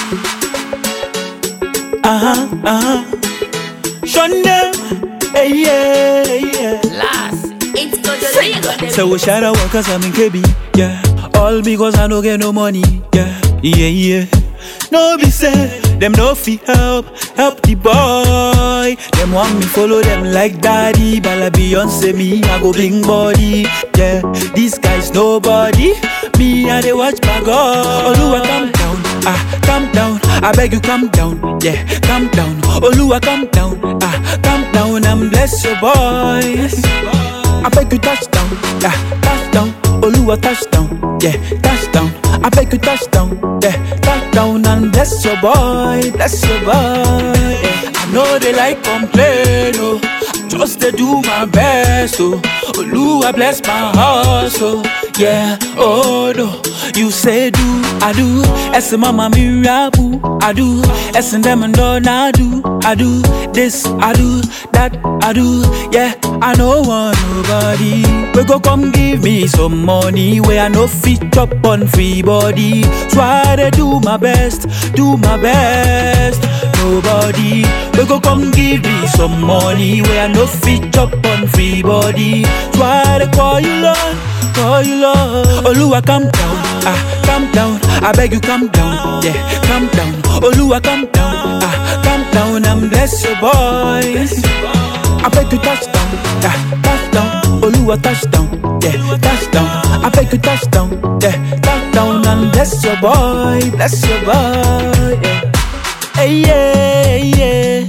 Uh-huh, uh-huh. Shun them. Hey, yeah, yeah. Last, it's got the Lagos. So we shout out cause I'm in KB, yeah. All because I no get no money, yeah. Yeah, yeah. No be say, them no fi help, help the boy. Them want me follow them like daddy, but like Beyonce me, I go bling body, yeah. This guy's nobody, me I dey watch my God. Oluwa calm down, ah, calm down. I beg you calm down, yeah, calm down. Oluwa calm down, ah, calm down and bless your boy. I beg you touchdown, yeah, touchdown. Oluwa touchdown, yeah, touchdown. I beg you touchdown, yeah, touchdown and bless your boy, bless your boy. Yeah. I know they like complain, oh, just to do my best, oh. Oluwa bless my hustle, yeah, oh no. You say do, I do. As mama mirabu, I do. As them and all I do, I do. This I do, that I do. Yeah, I know want nobody. We go come give me some money where I no fit up on free body. So I dey do my best, do my best. Nobody. We go come give me some money where I no fit up on free body. So I dey call you Lord, call you Lord. Oluwa calm down, ah, calm down. I beg you calm down, yeah, calm down. Oluwa calm down, ah, calm down and bless your boy. I beg you touchdown, yeah, touchdown. Oluwa touchdown, yeah, touchdown. I beg you touchdown, yeah, touchdown and bless your boy, bless your boy, yeah. Hey, yeah, yeah,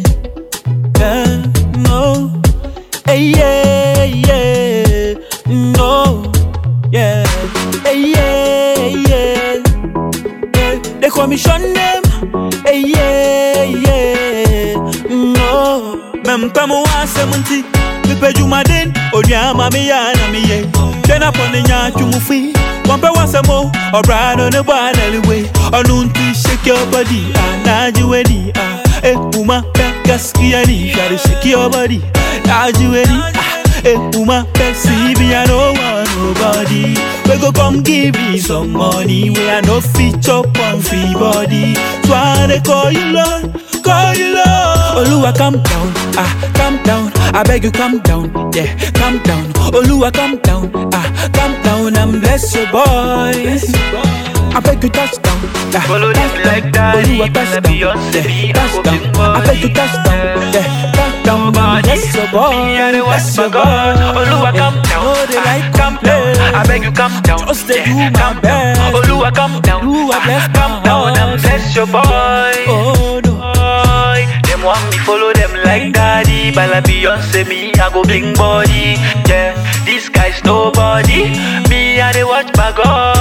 yeah, no. Hey, yeah, yeah, no, yeah. Hey, yeah, yeah, yeah. They call me Sean them. Hey, yeah, yeah, no. Mem kama wa semunti. Mipe jumaden, onyama mi ya na mi ye. Kena pone nya chumufi. Wampe wasemo, obrano ne bwana liwe. Onunti shake your body, ah, naji weni, ah. Eh, uma pe gaskiya ni, shari shake your body, naji weni, ah. Eh, uma pe see me, I don't want nobody. We go come give me some money, where I no fit up on free body. So I dey call you Lord, call you Lord. Oluwa calm down, ah, calm down. I beg you calm down, yeah, calm down. Oluwa calm down, ah, calm down and bless your boy. I beg you touchdown, yeah, Follow them touchdown. like daddy, Oluwa man, touchdown, Beyonce, me, yeah, I go touchdown. big I beg you body. touchdown, yeah, touchdown. Nobody. Bless your boy, Me and the bless West your boy. God. Oluwa calm Yeah, down. know they Ah, like calm down. complain. I beg you calm down. Just to Yeah, do my calm down. best. Oluwa calm down. Oluwa Ah, bless calm my down and heart. bless your boy. Oh no. boy. Them want me follow them like daddy, but like Beyonce me, I go bling body. Yeah, this guy's nobody. Me, I dey watch my God.